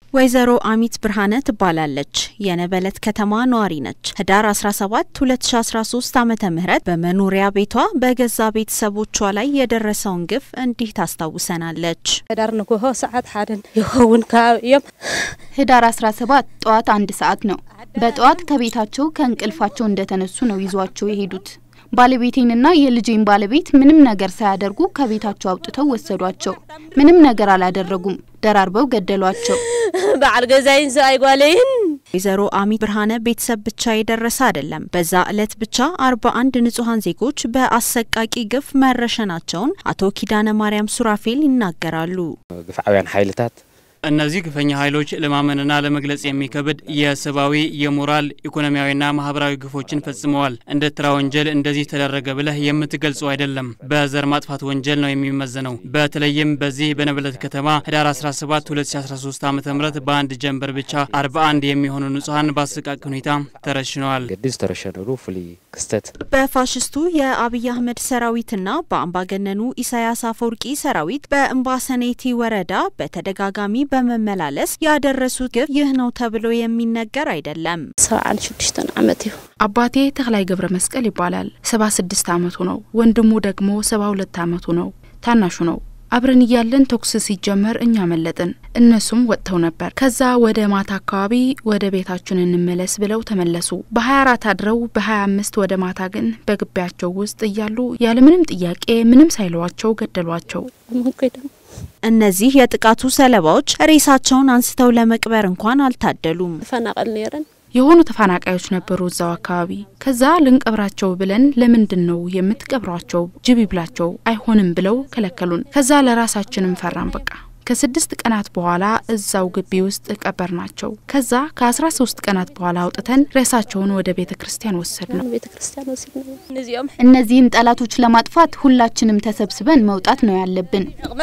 ወይዘሮ አሚት ብርሃነ ትባላለች። የነበለት ከተማ ነዋሪ ነች። ህዳር 17 2013 ዓመተ ምህረት በመኖሪያ ቤቷ በገዛ ቤተሰቦቿ ላይ የደረሰውን ግፍ እንዲህ ታስታውሰናለች። ህዳር ንግሆ ሰዓት ሓደን ይኸውን ካብ እዮም ህዳር 17 ጠዋት አንድ ሰዓት ነው። በጠዋት ከቤታቸው ከእንቅልፋቸው እንደተነሱ ነው ይዟቸው የሄዱት። ባለቤቴንና የልጄን ባለቤት ምንም ነገር ሳያደርጉ ከቤታቸው አውጥተው ወሰዷቸው። ምንም ነገር አላደረጉም። ደራርበው ገደሏቸው። በዓል ገዛይን ሰብኣይ ጓለይን ወይዘሮ አሚት ብርሃነ ቤተሰብ ብቻ የደረሰ አይደለም። በዛ ዕለት ብቻ አርባ አንድ ንጹሐን ዜጎች በአሰቃቂ ግፍ መረሸናቸውን አቶ ኪዳነ ማርያም ሱራፌል ይናገራሉ። ግፍዓውያን ኃይልታት እነዚህ ግፈኛ ኃይሎች ለማመንና ለመግለጽ የሚከብድ የሰብአዊ፣ የሞራል፣ ኢኮኖሚያዊና ማህበራዊ ግፎችን ፈጽመዋል። እንደ ተራ ወንጀል እንደዚህ ተደረገ ብለህ የምትገልጸው አይደለም። በዘር ማጥፋት ወንጀል ነው የሚመዘነው። በተለይም በዚህ በነበለት ከተማ ህዳር 17 2013 ዓ ም በአንድ ጀንበር ብቻ 41 የሚሆኑ ንጹሐን በአሰቃቂ ሁኔታ ተረሽነዋል። ገዲ ዝተረሸነሉ ፍሉይ ክስተት በፋሽስቱ የአብይ አህመድ ሰራዊትና በአምባገነኑ ኢሳያስ አፈወርቂ ሰራዊት በእምባሰኔቲ ወረዳ በተደጋጋሚ በመመላለስ ያደረሱት ግፍ ይህ ነው ተብሎ የሚነገር አይደለም። ሰብዓን ሽዱሽተን ዓመት እዩ አባቴ ተክላይ ገብረ መስቀል ይባላል። ሰባ ስድስት አመቱ ነው። ወንድሙ ደግሞ ሰባ ሁለት አመቱ ነው። ታናሹ ነው። አብረን እያለን ተኩስ ሲጀመር እኛ መለጥን፣ እነሱም ወጥተው ነበር። ከዛ ወደ ማታ አካባቢ ወደ ቤታችን እንመለስ ብለው ተመለሱ። በ24 አድረው በ25 ወደ ማታ ግን በግቢያቸው ውስጥ እያሉ ያለምንም ጥያቄ ምንም ሳይለዋቸው ገደሏቸው። ምንኮይዶም እነዚህ የጥቃቱ ሰለባዎች ሬሳቸውን አንስተው ለመቅበር እንኳን አልታደሉም። ተፈናቀል ነረን የሆኑ ተፈናቃዮች ነበሩ እዛው አካባቢ። ከዛ ልንቀብራቸው ብለን ለምንድን ነው የምትቀብሯቸው? ጅብ ይብላቸው አይሆንም ብለው ከለከሉን። ከዛ ለራሳችንም ፈራን በቃ ከስድስት ቀናት በኋላ እዛው ግቢ ውስጥ ቀበር ናቸው። ከዛ ከአስራ ሶስት ቀናት በኋላ አውጥተን ሬሳቸውን ወደ ቤተ ክርስቲያን ወሰድ ነው። ቤተ ክርስቲያን ወሲድና እነዚኦም እነዚህን ጠላቶች ለማጥፋት ሁላችንም ተሰብስበን መውጣት ነው ያለብን።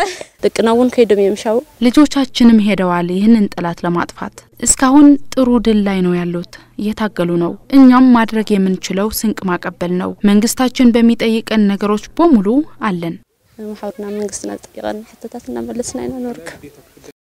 ደቅና እውን ከይዶም እዮም ሻው ልጆቻችንም ሄደዋል ይህንን ጠላት ለማጥፋት። እስካሁን ጥሩ ድል ላይ ነው ያሉት፣ እየታገሉ ነው። እኛም ማድረግ የምንችለው ስንቅ ማቀበል ነው። መንግስታችን በሚጠይቀን ነገሮች በሙሉ አለን። ማሕበርና መንግስትና ዝጠይቀና ሕቶታት እናመለስና ኢና ንርከብ